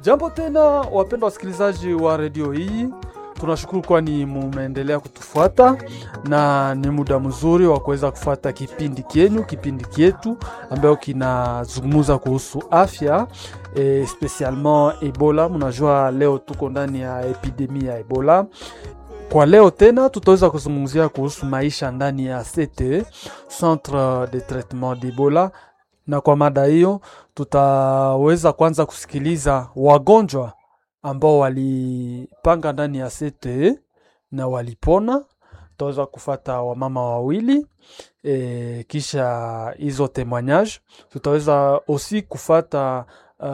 Jambo tena wapendwa wasikilizaji wa redio hii, tunashukuru kwani mumeendelea kutufuata na ni muda mzuri wa kuweza kufuata kipindi kyenyu, kipindi kyetu ambayo kinazungumza kuhusu afya e, spesialement Ebola. Mnajua leo tuko ndani ya epidemia ya Ebola. Kwa leo tena tutaweza kuzungumzia kuhusu maisha ndani ya CTE, Centre de Traitement d'Ebola, na kwa mada hiyo tutaweza kwanza kusikiliza wagonjwa ambao walipanga ndani ya CTE na walipona. Tutaweza kufata wamama wawili e, kisha hizo témoignage tutaweza osi kufata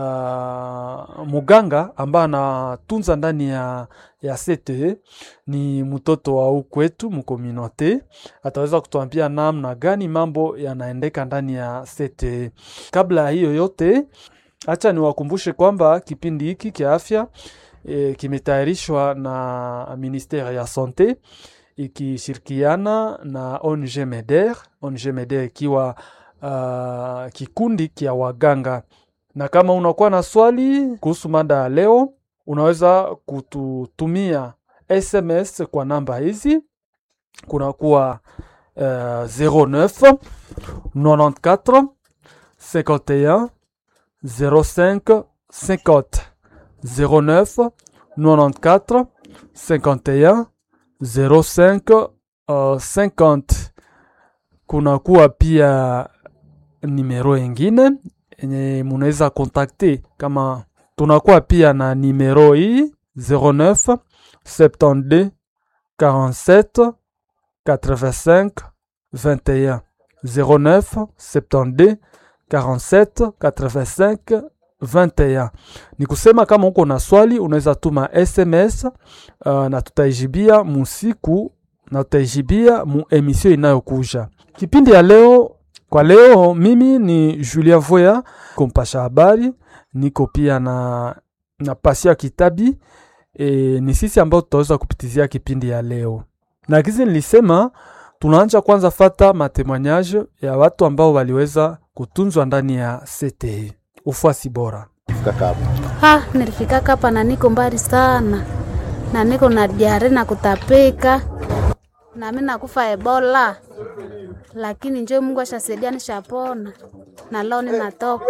uh, muganga ambaye anatunza ndani ya, ya CTE ni mtoto wa ukwetu mkominote, ataweza kutuambia namna gani mambo yanaendeka ndani ya CTE. Kabla ya hiyo yote, acha niwakumbushe kwamba kipindi hiki kia afya e, kimetayarishwa na ministere ya sante ikishirikiana na ONG MEDER, ONG MEDER ikiwa uh, kikundi kia waganga na kama unakuwa na swali kuhusu mada ya leo, unaweza kututumia SMS kwa namba hizi, kunakuwa uh, 09 94 51 05 50 09 94 51 05 uh, 50. Kunakuwa pia nimero ingine enye munaweza kontakte kama tunakuwa pia na nimero hii 09 72 47 85 21 09 72 47 85 21. Ni kusema kama uko na swali unaweza tuma SMS uh, na tutaijibia musiku na tutaijibia mu emission inayokuja. Kipindi ya leo kwa leo mimi ni Julien Voya kompasha habari, niko pia na, na Pasia Kitabi e, ni sisi ambao tutaweza kupitizia kipindi ya leo, na kizi nilisema tunaanja kwanza fata matemoignage ya watu ambao waliweza kutunzwa ndani ya CTE. Ufuasi bora. Ha, nilifika hapa na niko mbali sana na niko na diare na kutapika na mimi nakufa Ebola lakini njo Mungu ashasaidia nishapona na leo ninatoka.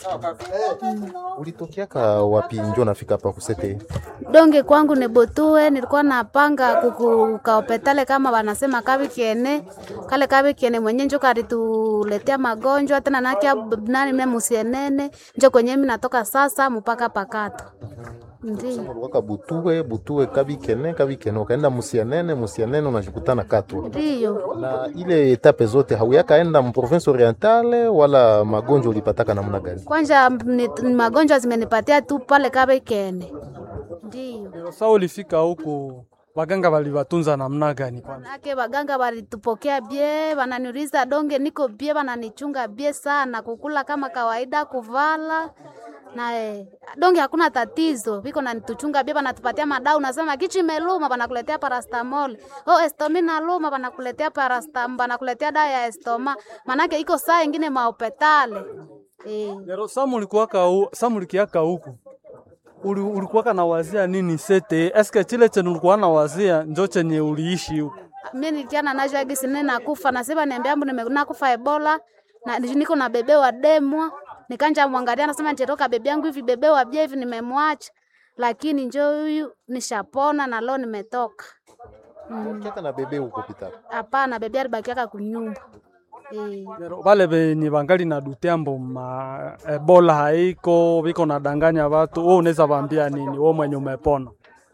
Mm. Ulitokiaka wapi njo nafika hapa kusete? Donge kwangu ni Botue, nilikuwa napanga kukaopetale kama wanasema kavi kiene kale kavi kiene mwenye njo karituletea magonjwa tena nakia nani mimi musienene njo kwenye mimi natoka sasa mpaka pakato Ndiyo. Butue butue kabikene kabikene ukaenda musianene musianene unashikutana katwa. Ndiyo. Na ile etape zote hauyakaenda mu province orientale wala magonjwa ulipataka namna gani? Kwanza ni, ni magonjwa zimenipatia tu pale kabikene. Ndiyo. Sasa ulifika huku waganga waliwatunza namna gani? Manake waganga walitupokea bie, wananiuliza donge niko bie, wananichunga bie sana, kukula kama kawaida, kuvala na eh, donge hakuna tatizo, viko nanituchunga bia, banatupatia madau, nasema kichi meluma, banakuletea paracetamol. Oh, estomi na luma, banakuletea paracetamol, banakuletea dawa ya estoma, manake iko saa ingine maopetale eh. Lero samu ulikuwaka u, samu ulikiaka huku Uli, ulikuwaka na wazia nini sete? Eske chile chenye ulikuwa na wazia njo chenye uliishi huku? Mimi nilikiana nacho agisi nene nakufa, nasema niambia ambu nimenakufa Ebola na niko na bebe wa demwa nikanja mwangalia nasema nitatoka bebe yangu hivi bebe wa bia hivi nimemwacha, lakini njoo huyu nishapona na leo nimetoka. Mm. Kiaka na bebe huko pita? Hapana, bebe alibakiaka kunyumba. E. Vale venye vangali na dutembo ma Ebola haiko viko nadanganya watu, wewe unaweza vaambia nini wewe mwenye umepona?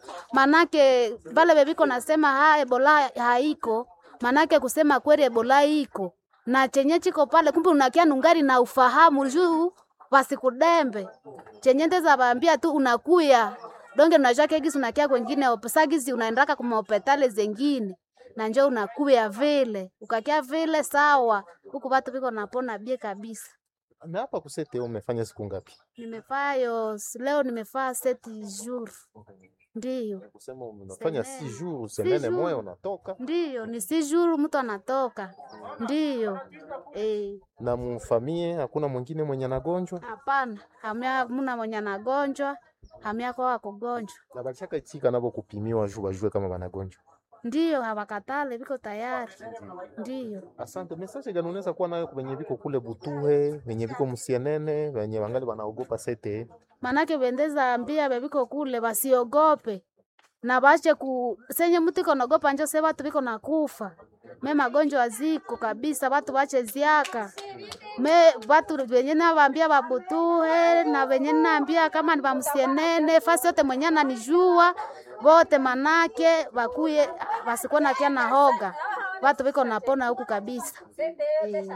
Manake vale bebiko nasema ha Ebola haiko, manake kusema kweli Ebola iko na chenye chiko pale, kumbe unakia nungari na ufahamu juu wasikudembe chenye ndeza vaambia tu unakuya donge unajua kegisi unakia kwengine opesagisi unaendaka kuma hopitali zengine na njo unakuya vile ukakia vile sawa, huku watu viko napona bie kabisa. Na hapa kusete umefanya siku ngapi? Nimefaa yo leo nimefaa seti jour. Ndiyo. Kusema unafanya si jour semene moya unatoka? Ndiyo, ni si jour mtu anatoka. Ndiyo. Eh. Na mfamie hakuna mwingine mwenye anagonjwa? Hapana, hamna mwenye anagonjwa hamiako wakugonjwa na balishaka itika nabo kupimiwa juu bajue kama banagonjwa ndiyo hawakatale viko tayari ndiyo asante message gani unaweza kuwa nayo wenye viko kule butuhe wenye viko msienene wenye wangali wanaogopa sete manake bendeza ambia bebiko kule basiogope na bache ku senye mtu iko naogopa njo se batu biko nakufa me magonjwa ziko kabisa batu bache ziaka me batu benye nabambia babutuhe na benye naambia kama ni bamsienene fasi yote mwenye ananijua bote manake bakuye basikuwa nakia na hoga batu biko napona huku kabisa eh.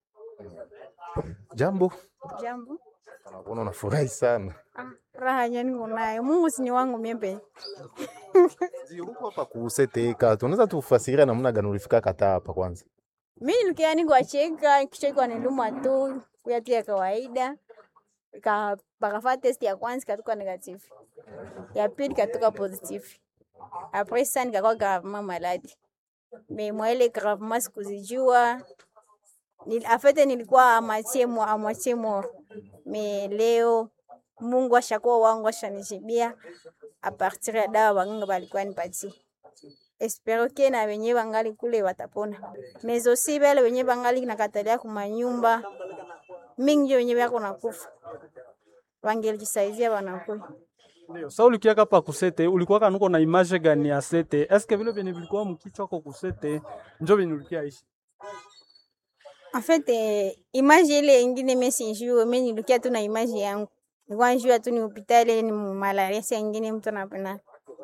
jambo Jambo. nakuona unafurahi sana Ah, raha nyani kunayo. Mungu si ni wangu miembe. Ndio, uko hapa ku sete katu unaweza tufasiria namna gani ulifika kata hapa kwanza Mimi nilikia ni kuacheka kisha kwa niluma tu kuya tu ya kawaida. Ka bakafanya test ya kwanza ikatoka negative. Ya pili ikatoka positive. Après ça nikakuwa gravement malade. Mais moi ile gravement sikuzijua. Nil, afete nilikuwa amatie mo amatie mo. Mais leo Mungu ashakuwa wangu ashanijibia a partir ya dawa waganga balikuwa nipatie. Espero ke na wenye bangali kule watapona. Mais aussi bale wenye bangali nakatalia kumanyumba mingi njo wenye bako nakufa wangelijisaidia wanakuya Ndio. Sasa ulikiaka pa kusete, ulikuwa kanuko na image gani ya sete? Eske vile vyenye vilikuwa mkichwa kwa kusete njo vyenye ulikia ishi? En fait eh, image ile ingine mimi sijui, mimi nilikia tu na image yangu. Nilikuwa najua tu ni hospitali ni malaria, si ingine mtu anapenda.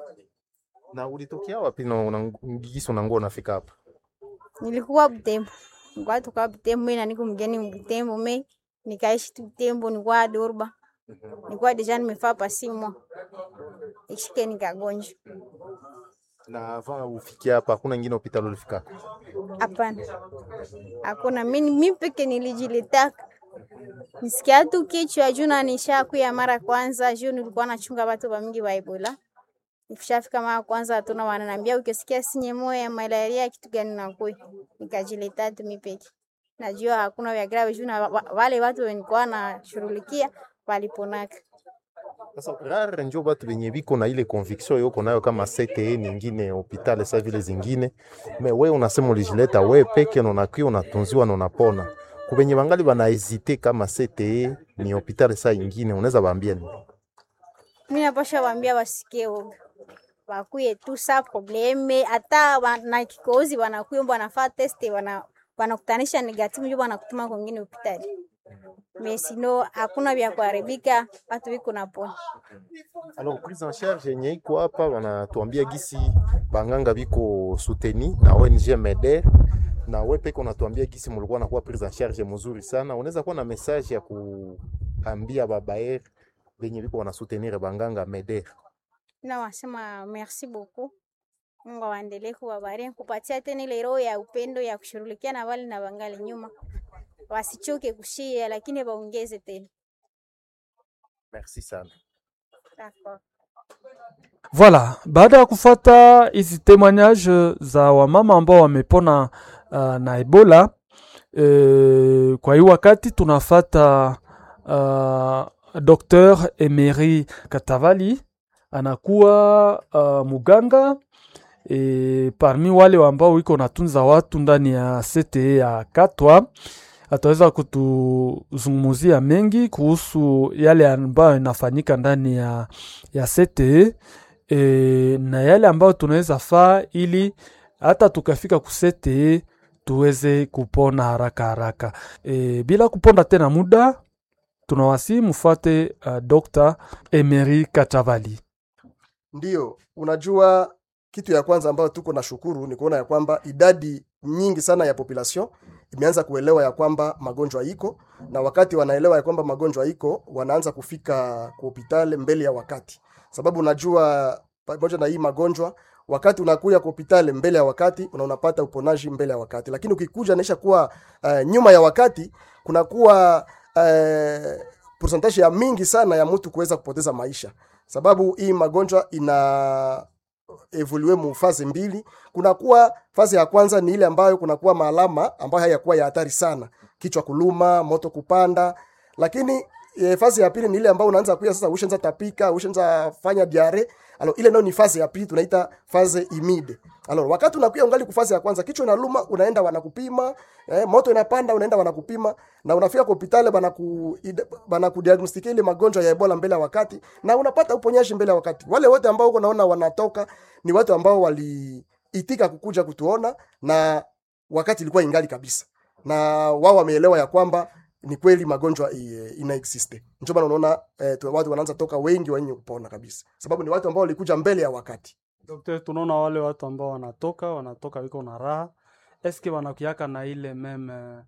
na ulitokea wapi na una- gisi unangoa unafika hapa Nilikuwa Butembo. Nilikuwa tuka Butembo, mimi na niko mgeni Butembo, mimi nikaishi tu Butembo, nilikuwa Durba. Nilikuwa deja nimefaa pasi mwa. Ishike nikagonjwa. na avant ufikia hapa hakuna ingine hospitali ulifika Hapana, hakuna. Mimi mimi peke nilijilitaka nisikia tu kichwa juu na nishakuya mara kwanza juu nilikuwa nachunga watu wa mingi wa Ebola. Nikishafika mara kwanza hatuna wananiambia ukisikia sinye moyo ya malaria kitu gani nakuya. Nikajileta tu mimi peke. Najua hakuna vya grave juu na wa- wa- wale watu wenikuwa nashughulikia waliponaka. sasa rare njo batu benye biko na ile conviction yoko nayo kama CTE nyingine hospitali sa vile zingine me we unasema ulijileta we peke na unakuwa unatunziwa na unapona kubenye bangali banahezite kama CTE ni hospitali sa ingine unaweza baambia nini Mimi napasha waambia wasikie woga. Wakuye tu sa probleme hata wa- na kikozi wanakuya mbo wanafaa test wana wanakutanisha negative ndio wanakutuma kwingine hospitali. Mesino hakuna vya kuharibika, watu wiko napona. Alors prise en charge yenye iko hapa wanatuambia gisi banganga biko souteni na ONG MEDER na we peke unatuambia gisi mulikuwa nakuwa prise en charge mzuri sana. Unaweza kuwa na message ya kuambia babaer benye biko wana soutenir banganga MEDER. Na wasema merci beaucoup. Mungu awaendelee kuwabariki kupatia tena ile roho ya upendo ya kushughulikia na wale na wangali nyuma. Wasichoke kushia lakini waongeze tena. Merci sana. D'accord. Voilà, baada ya kufata hizi témoignage za wamama ambao wamepona uh, na Ebola e, kwa hii wakati tunafata uh, Dr. Emery Katavali anakuwa uh, muganga e, parmi wale ambao iko natunza watu ndani ya CTE ya Katwa ataweza kutuzungumzia mengi kuhusu yale ambayo inafanyika ndani ya, ya CTE e, na yale ambayo tunaweza faa ili hata tukafika ku CTE tuweze kupona haraka haraka. E, bila kuponda tena muda tunawasi mufate uh, Dr. Emery Katavali. Ndiyo, unajua kitu ya kwanza ambayo tuko na shukuru ni kuona ya kwamba idadi nyingi sana ya population imeanza kuelewa ya kwamba magonjwa iko, na wakati wanaelewa ya kwamba magonjwa iko, wanaanza kufika kwa hospitali mbele ya wakati, sababu unajua pamoja na hii magonjwa wakati unakuya kwa hospitali mbele ya wakati una unapata uponaji mbele ya wakati, lakini ukikuja naisha kuwa uh, nyuma ya wakati kunakuwa uh, percentage ya mingi sana ya mtu kuweza kupoteza maisha sababu hii magonjwa ina evolue mu fazi mbili. Kunakuwa fazi ya kwanza ni ile ambayo kunakuwa maalama ambayo hayakuwa ya hatari sana, kichwa kuluma, moto kupanda, lakini e, fasi ya pili ni ile ambayo unaanza kuya sasa ushaanza tapika ushaanza fanya diare alors ile ndio ni fasi ya pili tunaita fase imide alors wakati unakuya ungali kufasi ya kwanza kichwa inaluma unaenda wanakupima eh, moto inapanda unaenda wanakupima na unafika kwa hospitali banaku ide- banakudiagnostikia ile magonjwa ya Ebola mbele ya wakati na unapata uponyaji mbele ya wakati wale wote ambao uko naona wanatoka ni watu ambao waliitika kukuja kutuona na wakati ilikuwa ingali kabisa na wao wameelewa ya kwamba ni kweli magonjwa i- ina existe. Ndio maana unaona eh, tu- watu wanaanza toka wengi wenye kupona kabisa, sababu ni watu ambao walikuja mbele ya wakati. Dokter, tunaona wale watu ambao wanatoka wanatoka wiko na raha, eske wanakuiaka na ile meme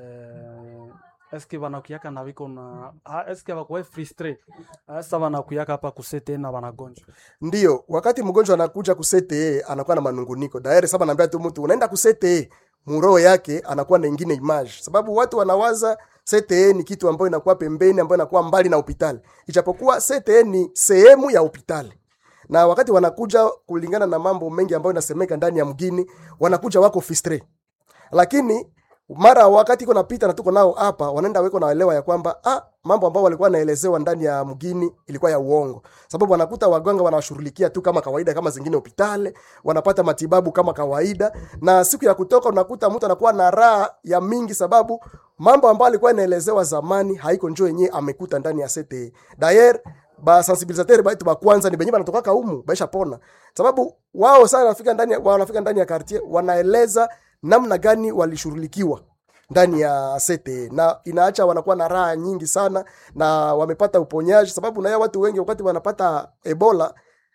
eh, eske wanakuiaka na wiko na ha, eske wakuwe frustre sasa wanakuiaka hapa kusete na wanagonjwa Ndio wakati mgonjwa anakuja kusete anakuwa na manunguniko daire. Sasa naambia tu mtu unaenda kusete, muroho yake anakuwa na ingine image, sababu watu wanawaza CTE ni kitu ambayo inakuwa pembeni, ambayo inakuwa mbali na hospitali, ijapokuwa CTE ni sehemu ya hospitali na wakati wanakuja kulingana na mambo mengi ambayo inasemeka ndani ya mgini, wanakuja wako fistre, lakini mara wakati iko napita na tuko nao hapa, wanaenda weko naelewa ya kwamba ah, mambo ambayo walikuwa wanaelezewa ndani ya mgini ilikuwa ya uongo, sababu wanakuta waganga wanawashughulikia tu kama kawaida, kama zingine hospitali, wanapata matibabu kama kawaida, na siku ya kutoka unakuta mtu anakuwa na raha ya mingi, sababu mambo ambayo alikuwa inaelezewa zamani haiko njoo yenyewe amekuta ndani ya CTE. Dayer ba sensibilisateur baitu ba kwanza ni benye banatokaka humu baisha pona, sababu wao sana wanafika ndani ya- wanafika ndani ya quartier wanaeleza namna gani walishughulikiwa ndani ya CTE na inaacha wanakuwa na raha nyingi sana na wamepata uponyaji, sababu na watu wengi wakati wanapata Ebola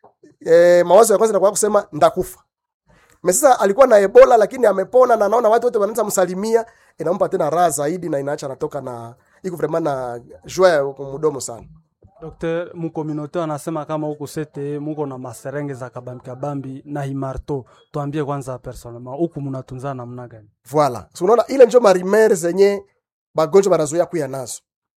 e, mawazo ya kwanza yanakuwa kusema ndakufa. Sasa alikuwa na Ebola lakini amepona na naona watu wote wanaanza msalimia, inampa tena raha zaidi na inaacha anatoka na iko vraiment na joie ya mdomo sana. Dokter, mukominote anasema kama huku sete muko na maserenge za kabambi kabambi na himarto, tuambie kwanza personnellement huku mnatunzana namna gani? Voilà. So unaona ile njo marimere zenye bagonjwa banazoea kuya nazo.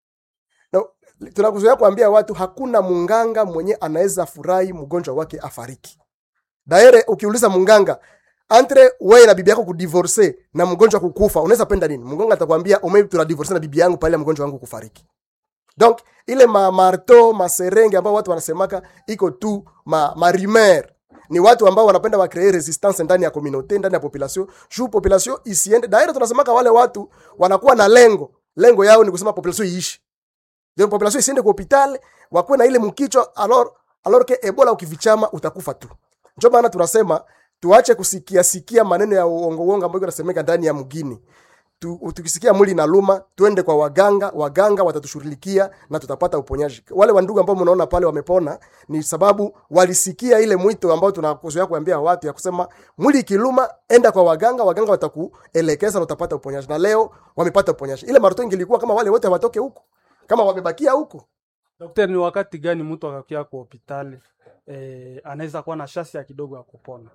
Na tunakuzoea kuambia watu hakuna munganga mwenye anaweza furahi mgonjwa wake afariki. Daire ukiuliza munganga entre wewe na bibi yako kudivorce na mgonjwa kukufa, unaweza penda nini? Mganga atakwambia ume tuna divorce na bibi yangu pale mgonjwa wangu kufariki. Donc ile ma marto maserenge ambao watu wanasemaka iko tu ma, ma rumeur ni watu ambao wanapenda wa create resistance ndani ya community ndani ya population juu population isiende daira tunasemaka wale watu wanakuwa na lengo lengo yao ni kusema population iishi ndio population isiende kwa hospitali wakuwe na ile mkichwa alors alors que ebola ukivichama utakufa tu ndio maana tunasema tuache kusikia sikia maneno ya uongo uongo ambayo yanasemeka ndani ya mgini tu, tukisikia mwili inaluma twende kwa waganga waganga watatushughulikia na tutapata uponyaji wale wandugu ambao mnaona pale wamepona ni sababu walisikia ile mwito ambao tunakuzoea kuambia watu ya kusema mwili ikiluma enda kwa waganga waganga watakuelekeza na utapata uponyaji na leo wamepata uponyaji ile marato ingilikuwa kama wale wote hawatoke huko kama wamebakia huko Dokter, ni wakati gani mtu akakia kwa hospitali eh, anaweza kuwa na shasi ya kidogo ya kupona?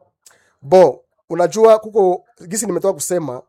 bo unajua kuko gisi nimetoka kusema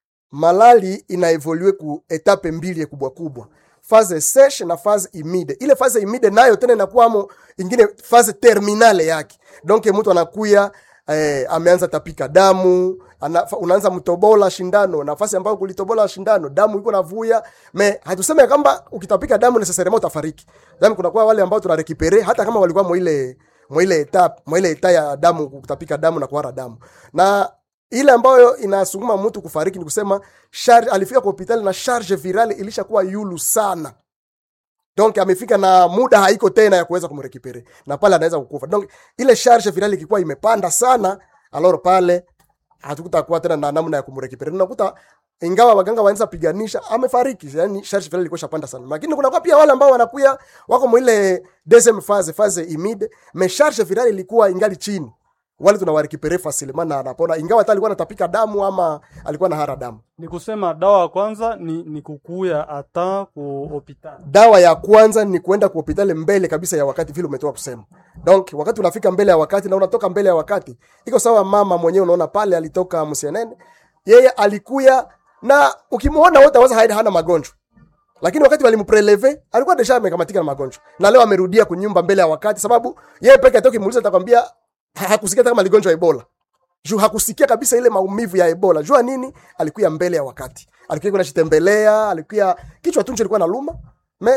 malali inaevolue ku etape mbili kubwa kubwa phase sèche na phase humide ile phase humide nayo tena inakuwamo ingine phase terminale yake donc mtu anakuya eh, ameanza tapika damu ana, unaanza mtobola shindano nafasi ambayo kulitobola shindano damu iko navuya me hatuseme kwamba ukitapika damu necessairement utafariki yani kunakuwa wale ambao tunarekipere hata kama walikuwa moile moile etap moile eta ya damu kutapika damu na kuhara damu na ile ambayo inasukuma mtu kufariki ni kusema charge, alifika kwa hospitali na charge virale ilishakuwa yulu sana donc amefika na muda haiko tena ya kuweza kumrekipere na pale anaweza kukufa donc ile charge virale ikikuwa imepanda sana aloro pale hatukutakuwa tena na namna ya kumrekipere unakuta ingawa waganga wanaweza piganisha amefariki yani charge virale ilikuwa shapanda sana lakini kuna kwa pia wale ambao wanakuya wako mwile deuxième phase phase imide mais charge virale ilikuwa ingali chini wale tunawarekipere facilement na anapona ingawa hata alikuwa anatapika damu ama alikuwa na hara damu Ni kusema dawa ya kwanza ni, ni kukuya ata ku hospitali. dawa ya kwanza ni kuenda kwa hospitali mbele kabisa ya wakati vile umetoka kusema donc wakati unafika mbele ya wakati na unatoka mbele ya wakati iko sawa mama mwenyewe unaona pale alitoka msienene yeye alikuya na ukimwona wote aweza haida hana magonjwa lakini wakati walimpreleve alikuwa deja amekamatika na magonjwa na leo amerudia kunyumba mbele ya wakati sababu yeye peke yake ukimuuliza atakwambia ha- hakusikia hata kama aligonjwa ebola juu hakusikia kabisa ile maumivu ya ebola jua nini alikuwa mbele ya wakati alikuwa kunashitembelea alikuwa kichwa tu ndio ilikuwa naluma me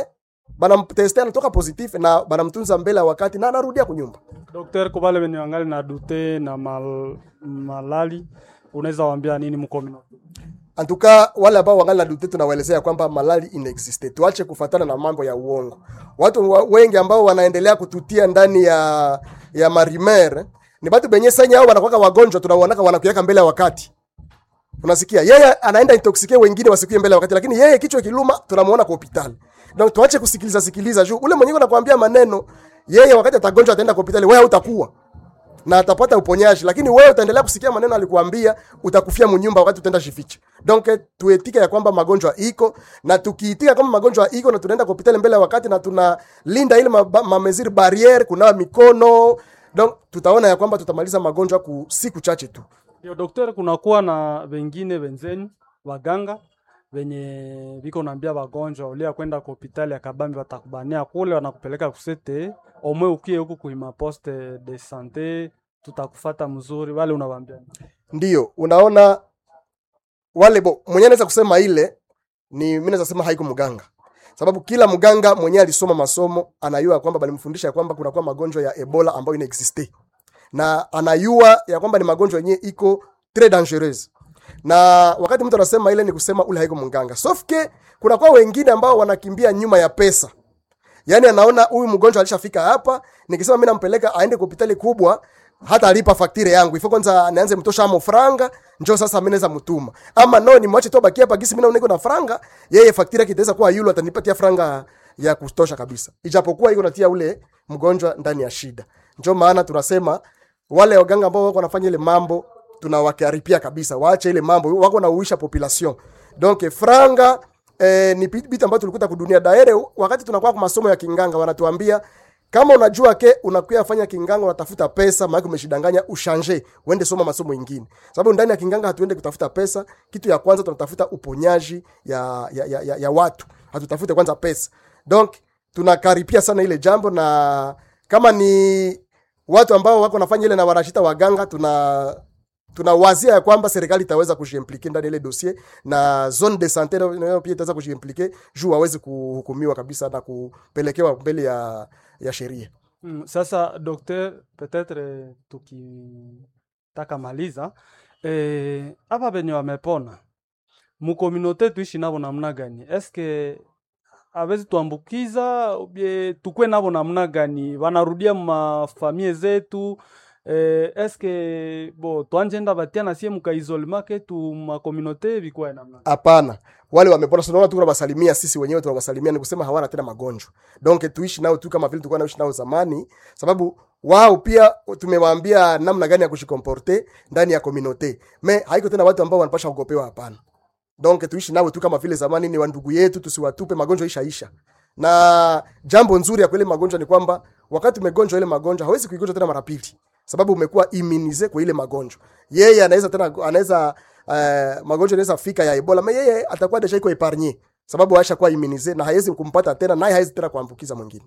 banamteste anatoka positif na banamtunza mbele ya wakati na anarudia kunyumba Dokter, kwa wale wenye wangali na dute na mal, malali unaweza waambia nini mkomino? antuka wale ambao wangali na dute tunawaelezea kwamba malali inexiste tuache kufatana na mambo ya uongo watu wa, wengi ambao wanaendelea kututia ndani ya ya marimer ni batu benye sanya au wanakuwa wagonjwa tunawaonaka wanakuweka mbele ya wakati unasikia yeye anaenda intoxike wengine wasikuye mbele ya wakati lakini yeye kichwa kiluma tunamuona kwa hospitali donc tuache kusikiliza sikiliza juu ule mwenyewe anakuambia maneno yeye wakati atagonjwa ataenda kwa hospitali wewe utakuwa na atapata uponyaji lakini wewe utaendelea kusikia maneno alikuambia utakufia munyumba wakati utaenda shificha donc eh, tuetike ya kwamba magonjwa iko na tukiitika kama magonjwa iko na tunaenda kwa hospitali mbele ya wakati na tunalinda ile maba- mameziri barriere kunawa mikono donc tutaona ya kwamba tutamaliza magonjwa ku siku chache tu Yo, dokter, kunakuwa na wengine wenzenu waganga wenye viko naambia wagonjwa ulia kwenda kwa hospitali ya Kabambi watakubania kule, wanakupeleka kusete omwe ukie huku kuima poste de sante, tutakufata mzuri. Wale unawaambia nini? ndio unaona wale bo mwenyewe anaweza kusema ile ni mimi naweza sema haiko mganga sababu kila mganga mwenyewe alisoma masomo anayua kwamba balimfundisha ya kwamba kunakuwa magonjwa ya ebola ambayo inaexiste na anayua ya kwamba ni magonjwa yenyewe iko très dangereuse na wakati mtu anasema ile ni kusema ule haiko mganga sauf que kunakuwa wengine ambao wanakimbia nyuma ya pesa yaani anaona huyu mgonjwa alishafika hapa nikisema mimi nampeleka aende kwa hospitali kubwa hata alipa faktire yangu ifo kwanza nianze mtosha amo franga njo sasa mimi naweza mtuma ama no ni mwache tu baki hapa gisi mimi naona niko na franga yeye faktire yake itaweza kuwa yulo atanipatia franga ya kutosha kabisa ijapokuwa iko natia ule mgonjwa ndani ya shida njo maana tunasema wale waganga ambao wako wanafanya ile mambo tunawakaripia kabisa waache ile mambo wako na uisha population donc franga eh, ni bit bit ambayo tulikuta kudunia daere wakati tunakuwa kwa masomo ya kinganga wanatuambia kama unajua ke unakuya fanya kinganga unatafuta pesa maana umeshidanganya ushanje uende soma masomo mengine sababu ndani ya kinganga hatuende kutafuta pesa kitu ya kwanza tunatafuta uponyaji ya, ya, ya, ya, ya watu hatutafute kwanza pesa donc tunakaripia sana ile jambo na kama ni watu ambao wako nafanya ile na wanashita waganga tuna tunawazia ya kwamba serikali itaweza kujiimplike ndani ya ile dossier na zone de sante nayo nayo pia itaweza kujiimplike juu waweze kuhukumiwa kabisa na kupelekewa mbele ya, ya sheria Mm, sasa dokter, peut-être tukitaka maliza eh, hapa penye wamepona mukominote tuishi navo namna gani? Eske awezi tuambukiza ubie tukwe navo namna gani? Wanarudia mafamie zetu eh, eske bo twanjenda batia na sie mukaisolema ketu makominote vikwae namna gani? hapana wale wamepona tunaona tu tunawasalimia sisi wenyewe tunawasalimia ni kusema hawana tena magonjwa donc tuishi nao tu kama vile tulikuwa naishi nao zamani sababu wao pia tumewaambia namna gani ya kushikomporte ndani ya communauté me haiko tena watu ambao wanapasha kugopewa hapana donc tuishi nao tu kama vile zamani ni wandugu yetu tusiwatupe magonjwa ishaisha na jambo nzuri ya kwele magonjwa ni kwamba wakati umegonjwa ile magonjwa hawezi kuigonjwa tena mara pili sababu umekuwa immunize kwa ile magonjwa yeye anaweza tena anaweza uh, magonjwa inaweza fika ya ebola me yeye atakuwa deja iko epargne sababu aisha kuwa immunize na hawezi kumpata tena naye hawezi tena kuambukiza mwingine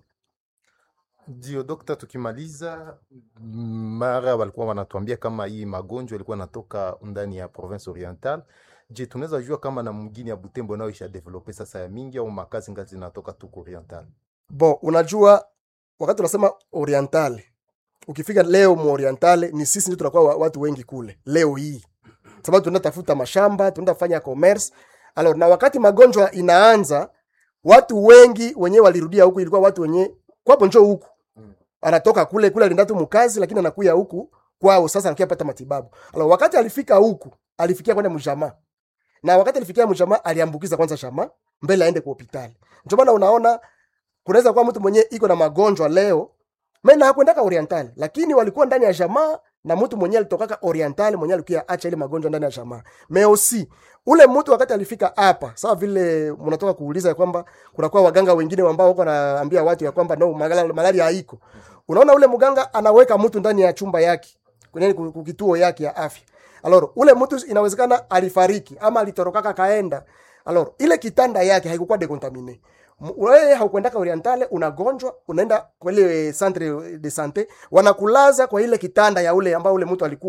Ndio dokta, tukimaliza mara walikuwa wanatuambia kama hii magonjwa ilikuwa natoka ndani ya province oriental. Je, tunaweza jua kama na mgini ya Butembo nao isha develope sasa ya mingi au makazi ngazi zinatoka tuko oriental? bon unajua wakati tunasema orientale ukifika leo mu orientale ni sisi ndio tunakuwa wa- watu wengi kule leo hii sababu tunaenda tafuta mashamba tunaenda fanya commerce alors na wakati magonjwa inaanza watu wengi wenyewe walirudia huku ilikuwa watu wenye kwapo njoo huku anatoka kule kule alienda tu mkazi lakini anakuya huku kwao sasa anakuya pata matibabu alors wakati alifika huku alifikia kwenda mjamaa na wakati alifikia mjamaa aliambukiza kwanza jamaa mbele aende kwa hospitali ndio maana unaona kunaweza kuwa mtu mwenyewe iko na magonjwa leo mena hakwendaka oriental lakini walikuwa ndani ya jamaa na mtu mwenyewe alitokaka oriental mwenyewe alikuwa acha ile magonjwa ndani ya jamaa meosi ule mtu wakati alifika hapa sawa vile mnatoka kuuliza ya kwamba kunakuwa waganga wengine ambao wako naambia watu ya kwamba no malaria, malaria haiko unaona ule mganga anaweka mtu ndani ya chumba yake kwenye ku- ku- kituo yake ya afya aloro ule mtu inawezekana alifariki ama alitorokaka kaenda aloro ile kitanda yake haikukuwa decontamine M- wewe haukwendaka orientale unagonjwa unaenda kwa ile centre de sante wanakulaza kwa ile kitanda ya ule ambao ule mtu alikuwa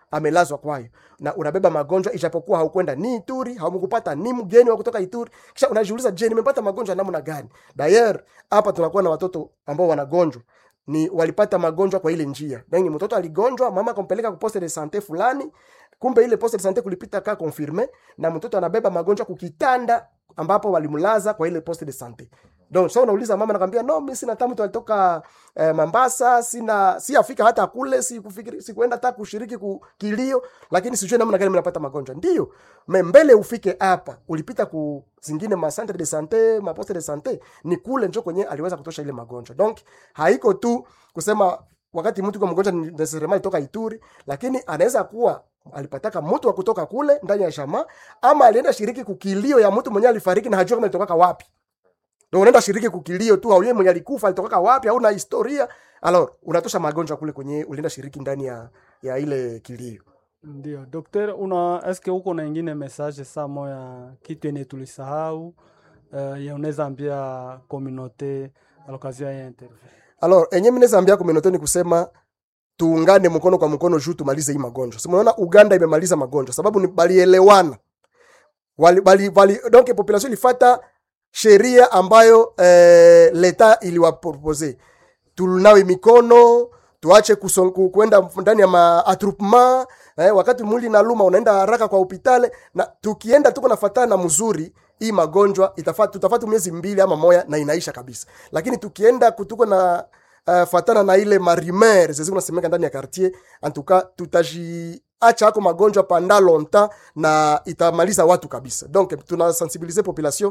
amelazwa kwayo na unabeba magonjwa ijapokuwa haukwenda ni Ituri, haumkupata ni mgeni wa kutoka Ituri, kisha unajiuliza, je, nimepata magonjwa namna gani? Dayer hapa tunakuwa na watoto ambao wanagonjwa ni walipata magonjwa kwa ile njia. Yani mtoto aligonjwa, mama akampeleka ku poste de sante fulani, kumbe ile poste de sante kulipita ka confirme na mtoto anabeba magonjwa kukitanda ambapo walimlaza kwa ile poste de sante. Donc sasa unauliza mama nakwambia no, mimi sina tamu alitoka eh, Mombasa, sina si afika hata kule, si kufikiri si kuenda hata kushiriki ku kilio, lakini sijui namna gani mnapata magonjwa. Ndio. Me mbele ufike hapa, ulipita ku zingine ma centre de sante, ma poste de sante, ni kule njo kwenye aliweza kutosha ile magonjwa. Donc haiko tu kusema wakati mtu kwa mgonjwa ni necessarily toka Ituri, lakini anaweza kuwa alipataka mtu wa kutoka kule ndani ya shama ama alienda shiriki kukilio ya mtu mwenye alifariki na hajua kama alitoka wapi. Ndio unaenda shiriki kukilio tu, haujui mwenye alikufa alitoka wapi, hauna historia. Alors unatosha magonjwa kule kwenye ulienda shiriki ndani ya ya ile kilio. Ndio dokter, una eske huko na ingine message saa moya kitu yenye tulisahau uh, ya unaweza ambia communauté à l'occasion ya interview? Alors enye mimi naweza ambia communauté ni kusema tuungane mkono kwa mkono juu tumalize hii magonjwa. Sasa unaona Uganda imemaliza magonjwa sababu ni balielewana. Wali, bali, bali, donc population ilifata sheria ambayo eh, leta iliwapropose tunawe mikono tuache kuson- ku- kwenda ndani ya maatrupement eh, wakati mwili naluma unaenda haraka kwa hospitali na tukienda tuko nafatana na mzuri hii magonjwa itafata tutafata miezi mbili ama moya na inaisha kabisa lakini tukienda kutuko na uh, fatana na ile marimer zezi unasemeka ndani ya quartier antuka tutaji acha ako magonjwa panda longtemps na itamaliza watu kabisa donc tunasensibilize population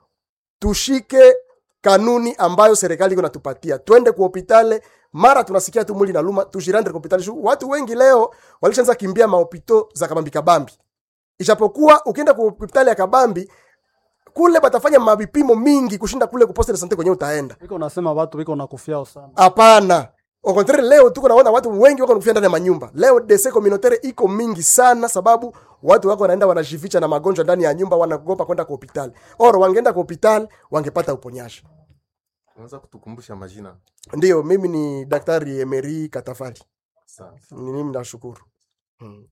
tushike kanuni ambayo serikali iko natupatia, twende ku hopitale mara tunasikia tu mwili naluma, tujirande ku hopitali. Shu- Watu wengi leo walishaanza kimbia mahopito za kabambi kabambi, ijapokuwa ukienda ku hopitali ya kabambi kule batafanya mavipimo mingi kushinda kule ku poste de sante kwenye utaenda. Iko nasema watu wiko nakufiao sana. Hapana. Au contraire leo tuko naona watu wengi wako kufia ndani ya manyumba. Leo DC communautaire iko mingi sana sababu watu wako wanaenda wanajificha na magonjwa ndani ya nyumba wanaogopa kwenda kwa hospitali. Oro wangeenda kwa hospitali wangepata uponyaji. Unaweza kutukumbusha majina? Ndiyo, mimi ni Daktari Emery Katafali. Sawa. Ni mimi nashukuru. Hmm.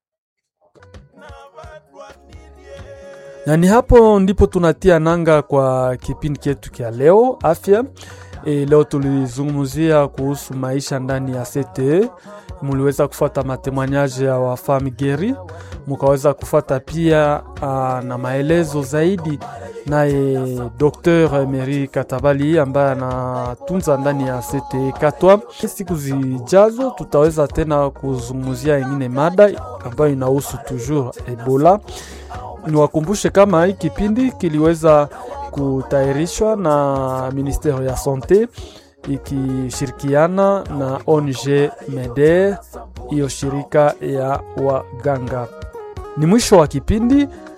na ni hapo ndipo tunatia nanga kwa kipindi chetu kya leo afya. E, leo tulizungumzia kuhusu maisha ndani ya CTE. Muliweza kufuata matemoignage ya wafami geri, mukaweza kufuata pia uh, na maelezo zaidi naye Dr Emery Katabali ambaye anatunza ndani ya CTE Katwa. Siku zijazo tutaweza tena kuzungumzia ingine mada ambayo inahusu toujours Ebola niwakumbushe kama hii kipindi kiliweza kutayarishwa na ministero ya sante ikishirikiana na ONG MEDER, hiyo shirika ya waganga. Ni mwisho wa kipindi.